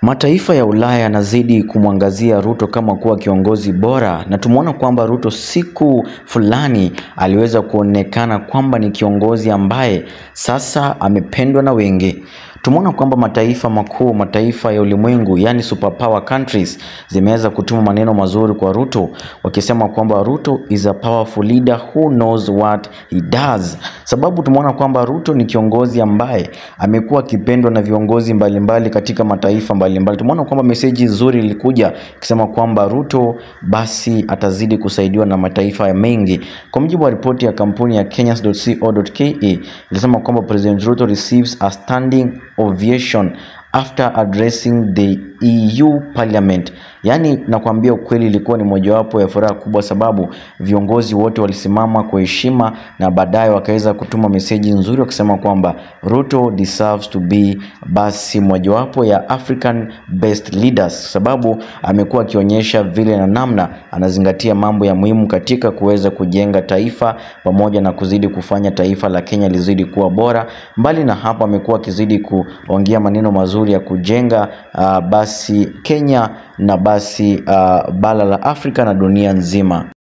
Mataifa ya Ulaya yanazidi kumwangazia Ruto kama kuwa kiongozi bora, na tumeona kwamba Ruto siku fulani aliweza kuonekana kwamba ni kiongozi ambaye sasa amependwa na wengi. Tumeona kwamba mataifa makuu, mataifa ya ulimwengu, yani superpower countries zimeweza kutuma maneno mazuri kwa Ruto, wakisema kwamba Ruto is a powerful leader who knows what he does. Sababu tumeona kwamba Ruto ni kiongozi ambaye amekuwa akipendwa na viongozi mbalimbali mbali katika mataifa mbalimbali. Tumeona kwamba meseji nzuri ilikuja ikisema kwamba Ruto basi atazidi kusaidiwa na mataifa mengi. Kwa mujibu wa ripoti ya kampuni ya Kenyans.co.ke ilisema kwamba President Ruto receives a standing ovation after addressing the EU Parliament. Yaani nakwambia ukweli, ilikuwa ni mojawapo ya furaha kubwa, sababu viongozi wote walisimama kwa heshima na baadaye wakaweza kutuma meseji nzuri wakisema kwamba Ruto deserves to be basi mojawapo ya African best leaders, sababu amekuwa akionyesha vile na namna anazingatia mambo ya muhimu katika kuweza kujenga taifa pamoja na kuzidi kufanya taifa la Kenya lizidi kuwa bora. Mbali na hapo, amekuwa akizidi kuongea maneno mazuri ya kujenga uh, basi Kenya na basi uh, bara la Afrika na dunia nzima.